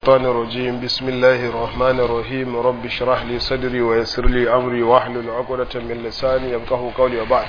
الشيطان الرجيم بسم الله الرحمن الرحيم رب اشرح لي صدري ويسر لي امري واحلل عقدة من لساني يفقهوا قولي وبعد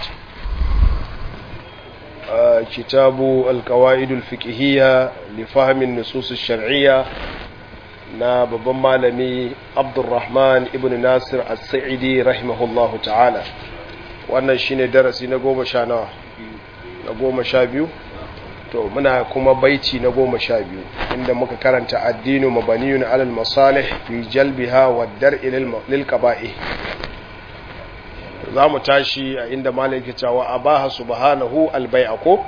آه كتاب القواعد الفقهية لفهم النصوص الشرعية na babban malami abdulrahman ibn nasir as-sa'idi rahimahullahu ta'ala wannan shine darasi na goma sha nawa na goma sha biyu to muna kuma baiti na goma sha biyu inda muka karanta addinu mabaniyun alal masalih fi jalbiha wa dar'i lil qaba'i za mu tashi a inda malaki cewa abaha subhanahu albai'a ko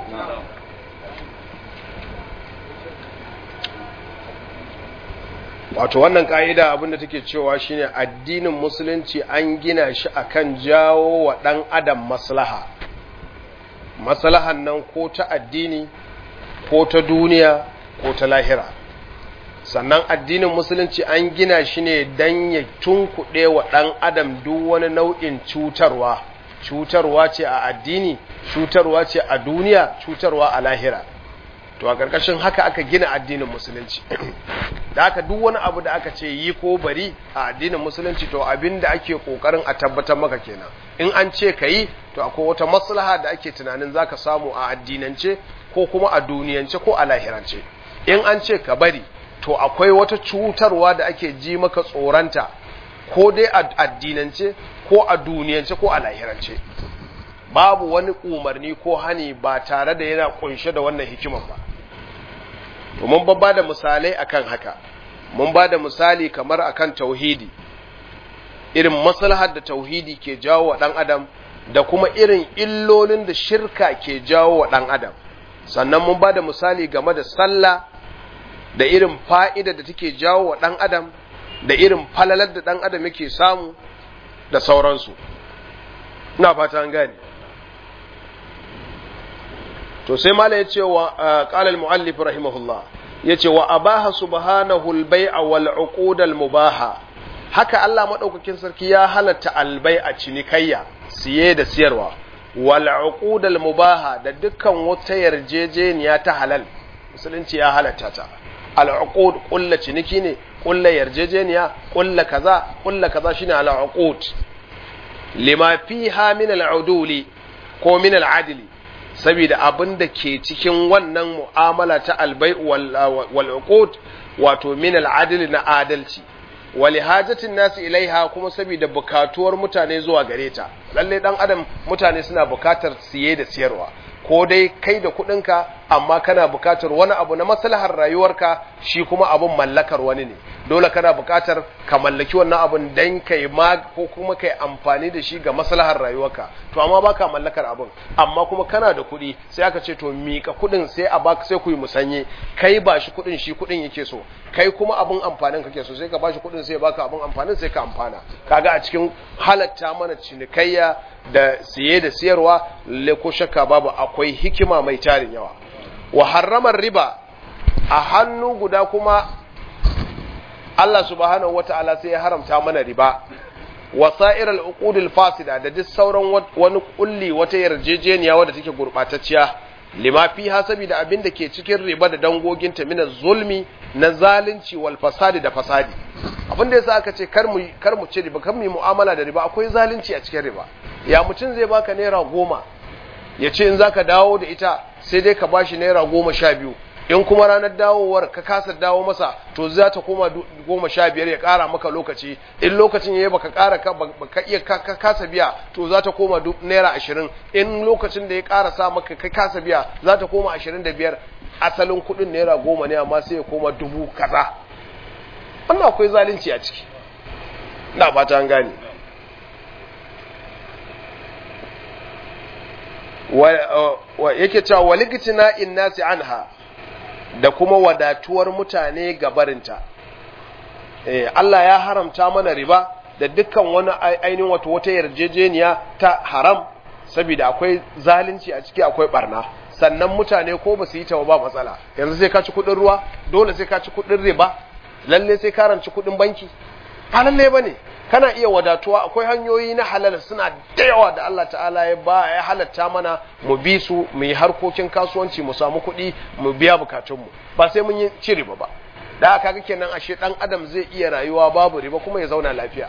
wato wannan ka'ida abinda take cewa shine addinin musulunci an gina shi akan jawo wa dan adam maslaha maslahan nan ko ta addini ko ta duniya ko ta lahira sannan addinin musulunci an gina shi ne don ya tunkuɗe wa ɗan adam duk wani nau'in cutarwa cutarwa ce a addini cutarwa ce a duniya cutarwa a lahira to a ƙarƙashin haka aka gina addinin musulunci da haka duk wani abu da aka ce yi ko bari a addinin musulunci to abin da ake ƙoƙarin a tabbatar maka kenan in an ce ka yi to akwai wata maslaha da ake tunanin za ka samu a addinance ko kuma a duniyance ko a lahirance in an ce ka bari to akwai wata cutarwa da ake ji maka tsoranta ko dai a addinance ko a duniyance ko a lahirance babu wani umarni ko hani ba tare da yana kunshe da wannan hikimar ba to mun ba da misalai akan haka mun ba da misali kamar akan tauhidi irin maslahar da tauhidi ke jawo wa ɗan adam da kuma irin illolin da shirka ke jawo wa ɗan adam sannan mun ba da misali game da sallah da irin fa'ida da take jawo wa ɗan adam da irin falalar da ɗan adam yake samu da sauransu ina fata an gane to sai mala ya ce wa ƙalal mu'allif rahimahullah ya ce wa abaha subhanahu al-bai'a wal uqudal mubaha haka Allah madaukakin sarki ya halatta albai a cinikayya siye da siyarwa wal uqudal mubaha da dukkan wata yarjejeniya ta halal musulunci ya halatta ta al uqud kullu ciniki ne kullu yarjejeniya kullu kaza kullu kaza shine al uqud lima fiha min al uduli ko min al adli saboda abin da ke cikin wannan mu'amala ta albai wal uqud wato min al adli na adalci wali hajatin nasu ilaiha kuma saboda bukatuwar mutane zuwa gare ta lalle dan adam mutane suna bukatar siye da siyarwa ko dai kai da kudinka amma kana bukatar wani abu na maslahar rayuwarka shi kuma abun mallakar wani ne dole kana bukatar ka mallaki wannan abun dan kai ma ko kuma kai amfani da shi ga maslahar rayuwarka to amma baka mallakar abun amma kuma kana da kuɗi sai aka ce to mika kuɗin sai a baka sai ku yi musanye kai ba shi kuɗin shi kuɗin yake so kai kuma abun amfanin kake so sai ka bashi kuɗin sai baka abun amfanin sai ka amfana kaga a cikin halatta mana cinikayya da siye da siyarwa lalle ko shakka babu akwai hikima mai tarin yawa wa harramar riba a hannu guda kuma Allah subhanahu wata'ala sai ya haramta mana riba wasa'ir al fasida da duk sauran wani kulli wata yarjejeniya wadda take gurbatacciya lima fi hasabi da abin da ke cikin riba da dangoginta min zulmi na zalunci wal fasadi da fasadi abin da yasa aka ce kar mu kar mu ci riba kar mu yi mu'amala da riba akwai zalunci a cikin riba ya mutum zai baka naira goma ya ce in zaka dawo da ita sai dai ka bashi naira goma sha biyu in kuma ranar dawowar ka kasa dawo masa to za ta koma goma sha biyar ya kara maka lokaci in lokacin ya yi baka kara ka iya ka kasa biya to za ta koma naira ashirin in lokacin da ya kara sa maka ka kasa biya za ta koma ashirin da biyar asalin kuɗin naira goma ne amma sai ya koma dubu kaza wannan akwai zalunci a ciki na fata an gane wa yake cewa waligitina in nasi anha da kuma wadatuwar mutane gabarinta eh Allah ya haramta mana riba da dukkan wani ainihin wato wata yarjejeniya ta haram saboda akwai zalunci a ciki akwai barna sannan mutane ko ba su yi ta ba matsala yanzu sai ka ci kudin ruwa dole sai ka ci kudin riba lalle sai ka ranci kudin banki ba lalle bane kana iya wadatuwa akwai hanyoyi na halal suna da yawa da Allah ta'ala ya ba ya halatta mana mu bi su mu yi harkokin kasuwanci mu samu kuɗi mu biya bukatunmu ba sai mun yi ci riba ba da haka kake kenan ashe dan adam zai iya rayuwa babu riba kuma ya zauna lafiya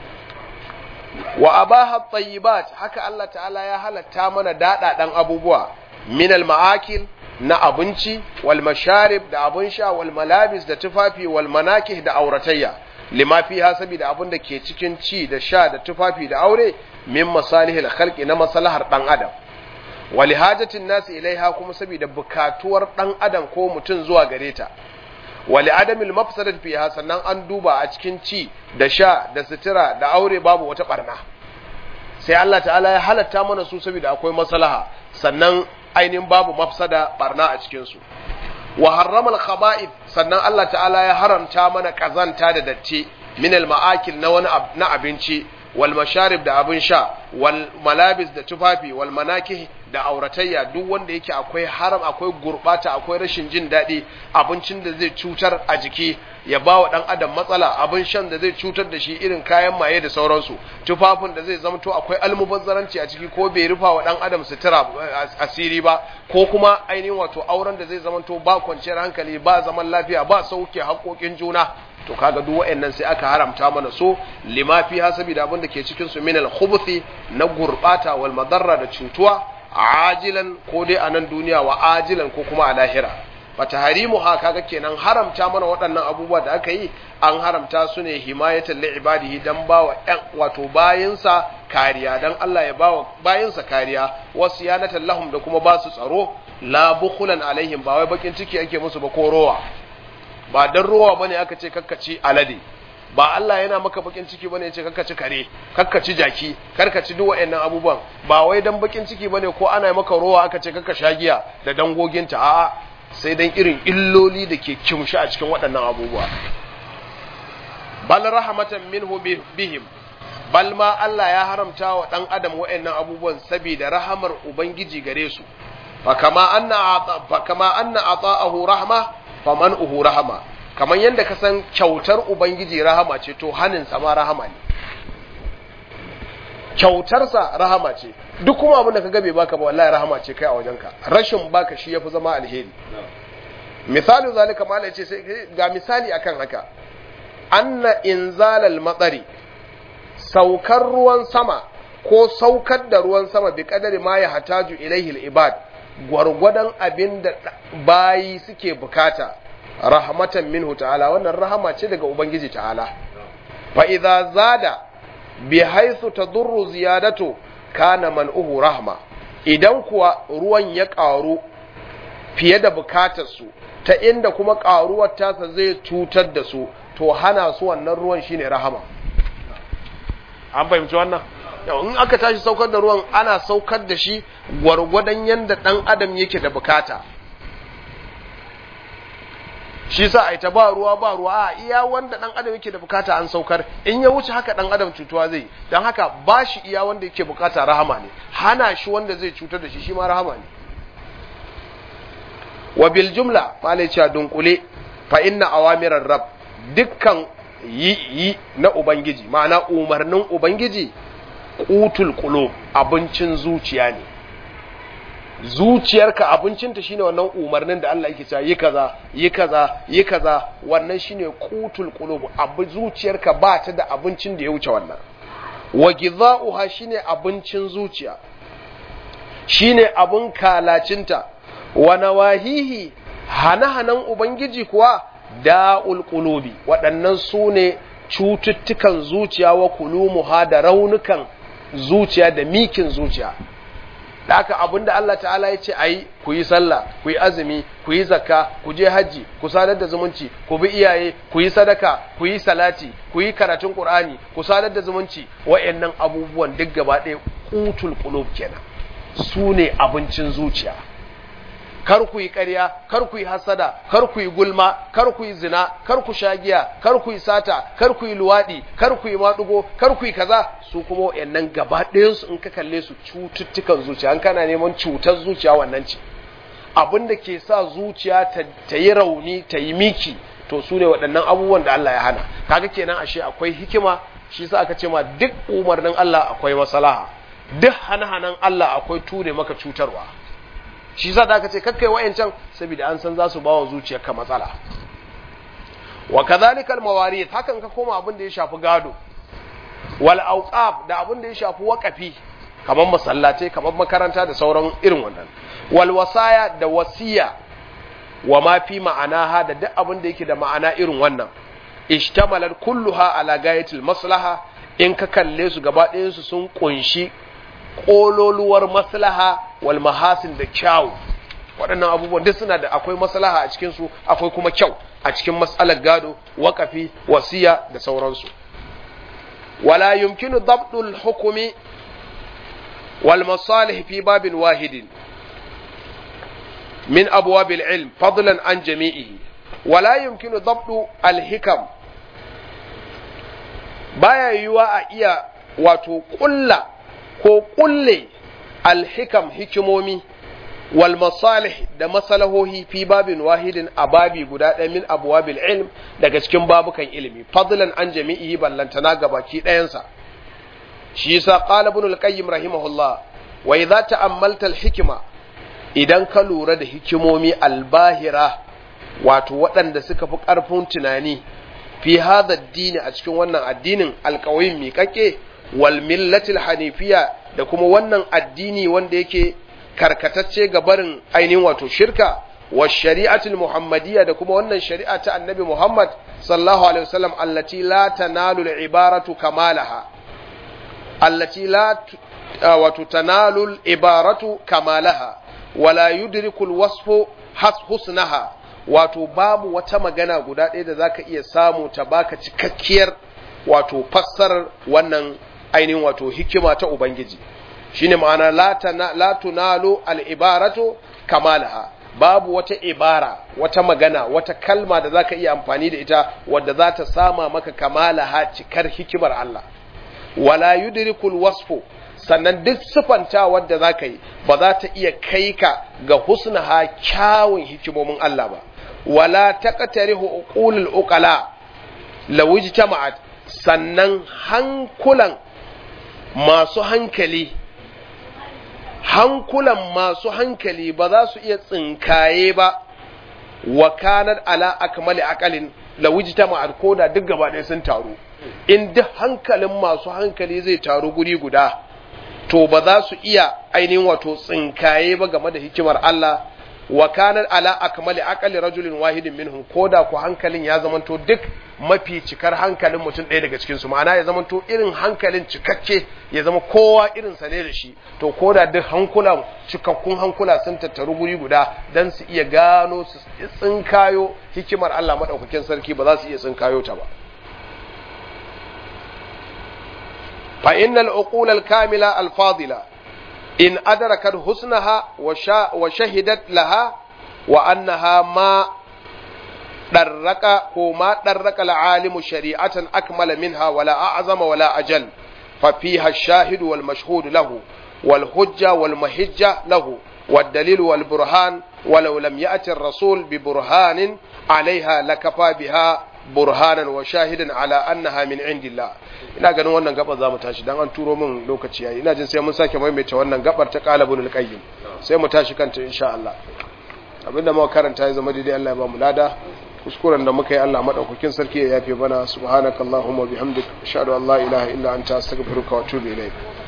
wa abaha tayyibat haka Allah ta'ala ya halatta mana dadadan abubuwa min al ma'akil na abinci wal masharib da abun sha wal malabis da tufafi wal manakih da auratayya lima fiha saboda abun da ke cikin ci da sha da tufafi da aure min masalihil khalqi na maslahar dan adam wali hajatin nasi ilaiha kuma saboda bukatuwar dan adam ko mutum zuwa gare ta wali adamil mafsadat fiha sannan an duba a cikin ci da sha da sutura da aure babu wata barna sai Allah ta'ala ya halatta mana su saboda akwai maslaha sannan ainihin babu mafsada barna a cikin su wa harrama al-khaba'ith sannan Allah ta'ala ya haramta mana kazanta da datti min al-ma'akil na wani na abinci wal masharib da abin sha wal malabis da tufafi wal manakih da auratayya duk wanda yake akwai haram akwai gurbata akwai rashin jin daɗi abincin da zai cutar a jiki ya ba wa ɗan adam matsala abin shan da zai cutar da shi irin kayan maye da sauransu tufafin da zai zamto akwai almubazzaranci a ciki ko bai rufa wa ɗan adam sutura asiri ba ko kuma ainihin wato auren da zai zamanto ba kwanciyar hankali ba zaman lafiya ba sauke haƙoƙin juna to kaga duk waɗannan sai aka haramta mana so lima fi hasabi da abin da ke cikin su min al na gurbata wal madarra da cutuwa ajilan ko dai a nan duniya wa ajilan ko kuma a lahira bata harimu ha kaga kenan haramta mana waɗannan abubuwa da aka yi an haramta su ne himayatan li ibadihi dan bawa ɗan wato bayinsa kariya dan Allah ya bawa bayinsa kariya wasu yanatan lahum da kuma ba su tsaro la bukhulan alaihim ba wai bakin ciki ake musu ba ko rowa ba dan rowa bane aka ce kakkaci alade ba Allah yana maka bakin ciki bane yace kakkaci kare kakkaci jaki karkaci duk waɗannan abubuwan ba wai dan bakin ciki bane ko ana maka rowa aka ce kakka shagiya da dangoginta a'a sai dan irin illoli da ke kimshi a cikin waɗannan abubuwa bal rahmatan minhu bihim bal ma Allah ya haramta wa dan adam waɗannan abubuwan saboda rahamar ubangiji gare su fa kama anna fa kama anna ata'ahu rahma faman uhu rahama kamar yadda ka san kyautar ubangiji rahama ce to haninsa ma rahama ne kyautarsa rahama ce duk kuma abin da ka gabe baka ba wallahi rahama ce kai a wajenka rashin baka shi yafi zama alheri misali zalika mala ce sai ga misali akan haka anna inzalal matsari saukar ruwan sama ko saukar da ruwan sama bi kadari ma ya hataju ilaihi ibad gwargwadon abin da bayi suke bukata rahmatan minhu ta'ala wannan rahama ce daga ubangiji ta'ala fa idza zada bi haythu tadurru ziyadatu kana man'uhu rahma idan kuwa ruwan ya ƙaru fiye da bukatar su ta inda kuma ƙaruwar tasa zai cutar da su to hana su wannan ruwan shine rahama an fahimci wannan in aka tashi saukar da ruwan ana saukar da shi gwargwadon yadda ɗan adam yake da bukata shi sa a ta ba ruwa ba ruwa a iya wanda ɗan adam yake da bukata an saukar in ya wuce haka ɗan adam cutuwa zai don haka ba shi iya wanda yake bukata rahama ne hana shi wanda zai cutar da shi shi ma rahama ne wa bil jumla malai cewa dunkule fa inna awamirar rab dukkan yi yi na ubangiji ma'ana umarnin ubangiji qutul qulub abincin zuciya ne zuciyarka abincinta shine wannan umarnin da Allah yake cewa yi kaza yi kaza yi kaza wannan shine qutul qulub abu zuciyarka ba ta da abincin da ya wuce wannan wa gidha'uha shine abincin zuciya shine abun kalacinta wa nawahihi hana-hanan ubangiji kuwa da'ul qulubi waɗannan su ne cututtukan zuciya wa kulumuha da raunukan zuciya da mikin zuciya da haka abinda Allah ta'ala ya ce a yi ku yi sallah ku yi azumi ku yi zakka ku je hajji ku sadar da zumunci ku bi iyaye ku yi sadaka ku yi salati ku yi karatun qur'ani ku sadar da zumunci wa'annan abubuwan duk gaba ɗaya qutul qulub kenan su ne abincin zuciya kar ku yi ƙarya kar ku yi hasada kar ku yi gulma kar ku yi zina kar ku sha giya kar ku yi sata kar ku yi luwaɗi kar ku yi maɗugo kar ku yi kaza su kuma wayannan gaba ɗayansu in ka kalle su cututtukan zuciya an kana neman cutar zuciya wannan ce abin da ke sa zuciya ta yi rauni ta yi miki to su ne waɗannan abubuwan da Allah ya hana kaga kenan ashe akwai hikima shi sa aka ce ma duk umarnin Allah akwai masalaha duk hana-hanan Allah akwai ture maka cutarwa shi za da aka ce kakkai wa'yancan saboda an san za su ba wa zuciyarka matsala wa kadhalika al-mawarith hakan ka koma abin da ya shafi gado wal awqaf da abin da ya shafi waqafi kamar masallatai kamar makaranta da sauran irin wannan wal wasaya da wasiya wa ma fi ma'anaha da duk abin da yake da ma'ana irin wannan ishtamalat kulluha ala gayatil maslaha in ka kalle su gaba ɗayan su sun kunshi kololuwar maslaha wal mahasin da kyau waɗannan abubuwan duk suna da akwai maslaha a cikin su akwai kuma kyau a cikin mas'alar gado waqafi wasiya da sauransu wala yumkinu dabdul hukumi wal masalih fi babin wahidin min abwabil ilm fadlan an jami'ihi wala yumkinu dabdu al hikam baya yiwuwa a iya wato kulla ko kulle al hikam hikimomi wal masalih da masalahohi fi babin wahidin a babi guda ɗaya min abwabil ilm daga cikin babukan ilimi fadlan an jami'ihi ballantana gabaki ɗayansa shi yasa qala ibn al-qayyim rahimahullah wa idza ta'ammalta al-hikma idan ka lura da hikimomi albahira wato waɗanda suka fi ƙarfin tunani fi hadha dini a cikin wannan addinin alƙawayin miƙaƙe wal millatil hanifiya da kuma wannan addini wanda yake karkatacce ga barin ainihin wato shirka wa shari'atul muhammadiyya da kuma wannan shari'a ta annabi muhammad sallallahu alaihi wasallam allati la tanalu al-ibaratu kamalaha allati la wato tanalu al-ibaratu kamalaha wala yudriku al-wasfu husnaha wato babu wata magana guda ɗaya da zaka iya samu ta baka cikakkiyar wato fassarar wannan ainihin wato hikima ta ubangiji shine ma'ana la tunalu al-ibaratu kamalaha babu wata ibara wata magana wata kalma da zaka iya amfani da ita wadda za ta sama maka kamalaha cikar hikimar Allah wala yudrikul wasfu sannan duk sifanta wadda zaka yi ba za ta iya kai ka ga husnaha kyawun hikimomin Allah ba wala taqtarihu uqulul uqala law ijtama'at sannan hankulan masu hankali hankulan masu hankali ba za su iya tsinkaye ba wa kanar ala akmali akalin lawujita ma'ar koda duk gaba ɗaya sun taru in duk hankalin masu hankali zai taru guri guda to ba za su iya ainihin wato tsinkaye ba game da hikimar Allah wa kanar ala akmali akali rajulin wahidin minhum koda ku hankalin ya zamanto duk mafi cikar hankalin mutum ɗaya daga cikinsu ma'ana ya zamanto irin hankalin cikakke ya zama kowa irin sa ne da shi to koda duk hankulan cikakkun hankula sun tattaru guri guda dan su iya gano su tsinkayo hikimar Allah madaukakin sarki ba za su iya tsinkayo ta ba fa innal uqul al kamila al fadila in adrakat husnaha wa shahidat laha wa annaha ma ɗarraka ko ma ɗarraka al'alimu shari'atan akmala minha wala a'zama wala ajal fa fiha ash-shahid wal mashhud lahu wal hujja wal mahijja lahu wad dalil wal burhan walau lam ya'ti ar-rasul bi burhanin 'alayha lakafa biha burhanan wa shahidan ala annaha min indillah ina ganin wannan gabar zamu tashi dan an turo min lokaci yayi ina jin sai mun sake maimaita wannan gabar ta qalabul qayyim sai mu tashi kanta insha Allah abinda muka karanta ya zama daidai Allah ya ba mu lada kuskuren da muka yi Allah madaukakin sarki ya yafe mana subhanakallahumma bihamdika ashhadu an la ilaha illa anta astaghfiruka wa atubu ilayk